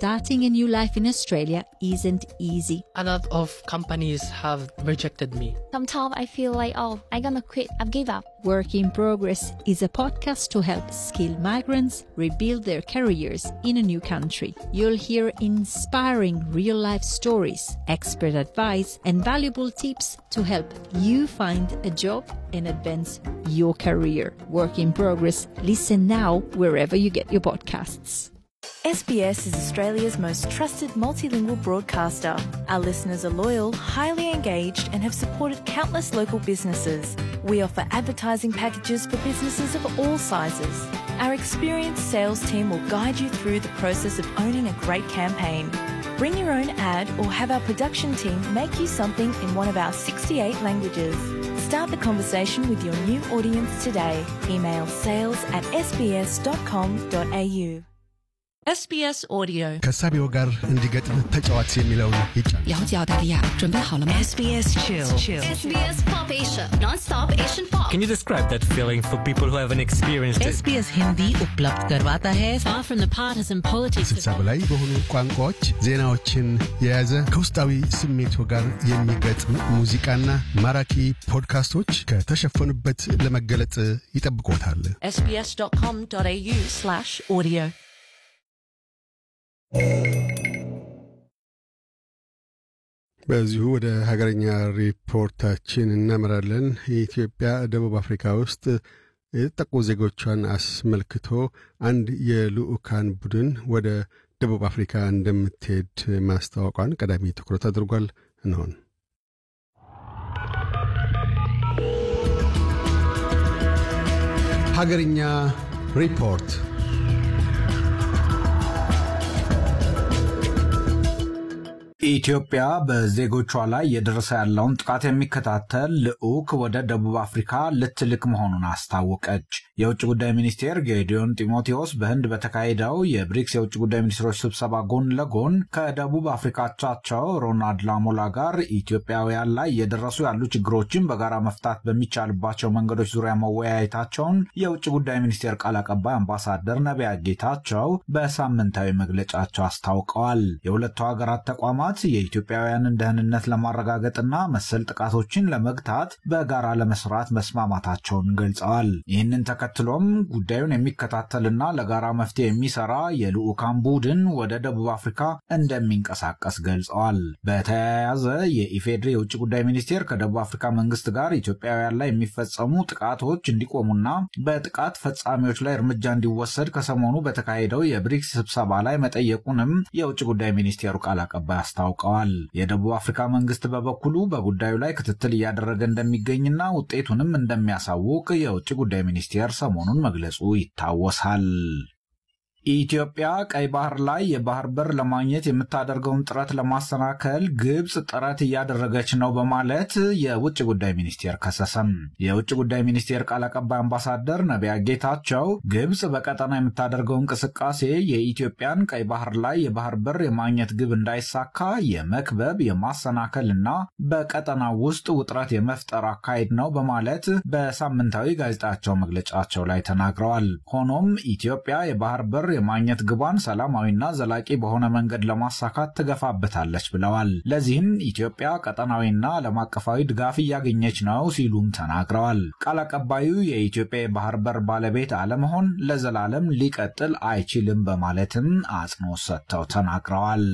starting a new life in Australia isn't easy. A lot of companies have rejected me. Sometimes I feel like, oh, I'm gonna quit. I've give up. Work in Progress is a podcast to help skilled migrants rebuild their careers in a new country. You'll hear inspiring real life stories, expert advice, and valuable tips to help you find a job and advance your career. Work in Progress. Listen now wherever you get your podcasts. SBS is Australia's most trusted multilingual broadcaster. Our listeners are loyal, highly engaged, and have supported countless local businesses. We offer advertising packages for businesses of all sizes. Our experienced sales team will guide you through the process of owning a great campaign. Bring your own ad or have our production team make you something in one of our 68 languages. Start the conversation with your new audience today. Email sales at sbs.com.au. SBS Audio ከሳቢው ጋር እንዲገጥም ተጫዋች የሚለውን ይጫን 了解澳大利亚，准备好了吗 SBS Chill SBS Pop Asia, non-stop Asian pop. Can you describe that feeling for people who haven't experienced it? SBS Hindi उपलब्ध करवाता है Far from the partisan politics ስልሳ በላይ በሆኑ ቋንቋዎች ዜናዎችን የያዘ ከውስጣዊ ስሜቱ ጋር የሚገጥም ሙዚቃና ማራኪ ፖድካስቶች ከተሸፈኑበት ለመገለጥ ይጠብቆታል። sbs.com.au slash audio በዚሁ ወደ ሀገረኛ ሪፖርታችን እናመራለን። የኢትዮጵያ ደቡብ አፍሪካ ውስጥ የተጠቁ ዜጎቿን አስመልክቶ አንድ የልዑካን ቡድን ወደ ደቡብ አፍሪካ እንደምትሄድ ማስታወቋን ቀዳሚ ትኩረት አድርጓል። እንሆን ሀገርኛ ሪፖርት ኢትዮጵያ በዜጎቿ ላይ እየደረሰ ያለውን ጥቃት የሚከታተል ልዑክ ወደ ደቡብ አፍሪካ ልትልክ መሆኑን አስታወቀች። የውጭ ጉዳይ ሚኒስቴር ጌዲዮን ጢሞቴዎስ በህንድ በተካሄደው የብሪክስ የውጭ ጉዳይ ሚኒስትሮች ስብሰባ ጎን ለጎን ከደቡብ አፍሪካቻቸው ሮናልድ ላሞላ ጋር ኢትዮጵያውያን ላይ እየደረሱ ያሉ ችግሮችን በጋራ መፍታት በሚቻልባቸው መንገዶች ዙሪያ መወያየታቸውን የውጭ ጉዳይ ሚኒስቴር ቃል አቀባይ አምባሳደር ነቢያት ጌታቸው በሳምንታዊ መግለጫቸው አስታውቀዋል። የሁለቱ ሀገራት ተቋማት የኢትዮጵያውያንን ደህንነት ለማረጋገጥና መሰል ጥቃቶችን ለመግታት በጋራ ለመስራት መስማማታቸውን ገልጸዋል። ይህንን ተከትሎም ጉዳዩን የሚከታተልና ለጋራ መፍትሄ የሚሰራ የልዑካን ቡድን ወደ ደቡብ አፍሪካ እንደሚንቀሳቀስ ገልጸዋል። በተያያዘ የኢፌዴሪ የውጭ ጉዳይ ሚኒስቴር ከደቡብ አፍሪካ መንግስት ጋር ኢትዮጵያውያን ላይ የሚፈጸሙ ጥቃቶች እንዲቆሙና በጥቃት ፈጻሚዎች ላይ እርምጃ እንዲወሰድ ከሰሞኑ በተካሄደው የብሪክስ ስብሰባ ላይ መጠየቁንም የውጭ ጉዳይ ሚኒስቴሩ ቃል አቀባይ አስታውቀዋል። የደቡብ አፍሪካ መንግስት በበኩሉ በጉዳዩ ላይ ክትትል እያደረገ እንደሚገኝና ውጤቱንም እንደሚያሳውቅ የውጭ ጉዳይ ሚኒስቴር ሰሞኑን መግለጹ ይታወሳል። ኢትዮጵያ ቀይ ባህር ላይ የባህር በር ለማግኘት የምታደርገውን ጥረት ለማሰናከል ግብፅ ጥረት እያደረገች ነው በማለት የውጭ ጉዳይ ሚኒስቴር ከሰሰም። የውጭ ጉዳይ ሚኒስቴር ቃል አቀባይ አምባሳደር ነቢያ ጌታቸው ግብፅ በቀጠና የምታደርገው እንቅስቃሴ የኢትዮጵያን ቀይ ባህር ላይ የባህር በር የማግኘት ግብ እንዳይሳካ የመክበብ የማሰናከል እና በቀጠና ውስጥ ውጥረት የመፍጠር አካሄድ ነው በማለት በሳምንታዊ ጋዜጣቸው መግለጫቸው ላይ ተናግረዋል። ሆኖም ኢትዮጵያ የባህር በር የማግኘት ግቧን ሰላማዊና ዘላቂ በሆነ መንገድ ለማሳካት ትገፋበታለች ብለዋል። ለዚህም ኢትዮጵያ ቀጠናዊና ዓለም አቀፋዊ ድጋፍ እያገኘች ነው ሲሉም ተናግረዋል። ቃል አቀባዩ የኢትዮጵያ የባህር በር ባለቤት አለመሆን ለዘላለም ሊቀጥል አይችልም በማለትም አጽንኦት ሰጥተው ተናግረዋል።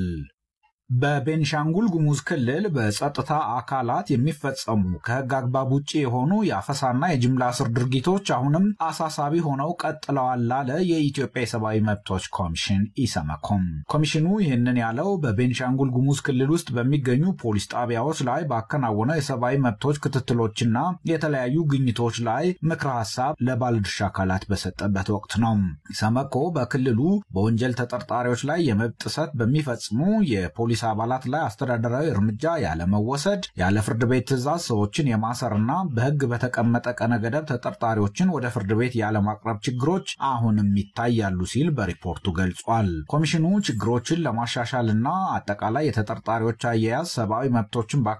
በቤንሻንጉል ጉሙዝ ክልል በጸጥታ አካላት የሚፈጸሙ ከሕግ አግባብ ውጭ የሆኑ የአፈሳና የጅምላ እስር ድርጊቶች አሁንም አሳሳቢ ሆነው ቀጥለዋል ላለ የኢትዮጵያ የሰብአዊ መብቶች ኮሚሽን ኢሰመኮም። ኮሚሽኑ ይህንን ያለው በቤንሻንጉል ጉሙዝ ክልል ውስጥ በሚገኙ ፖሊስ ጣቢያዎች ላይ ባከናወነው የሰብአዊ መብቶች ክትትሎችና የተለያዩ ግኝቶች ላይ ምክረ ሀሳብ ለባለድርሻ አካላት በሰጠበት ወቅት ነው። ኢሰመኮ በክልሉ በወንጀል ተጠርጣሪዎች ላይ የመብት ጥሰት በሚፈጽሙ የፖሊስ የፖሊስ አባላት ላይ አስተዳደራዊ እርምጃ ያለመወሰድ፣ ያለ ፍርድ ቤት ትዕዛዝ ሰዎችን የማሰርና በሕግ በተቀመጠ ቀነ ገደብ ተጠርጣሪዎችን ወደ ፍርድ ቤት ያለማቅረብ ችግሮች አሁንም ይታያሉ ሲል በሪፖርቱ ገልጿል። ኮሚሽኑ ችግሮችን ለማሻሻልና አጠቃላይ የተጠርጣሪዎች አያያዝ ሰብአዊ መብቶችን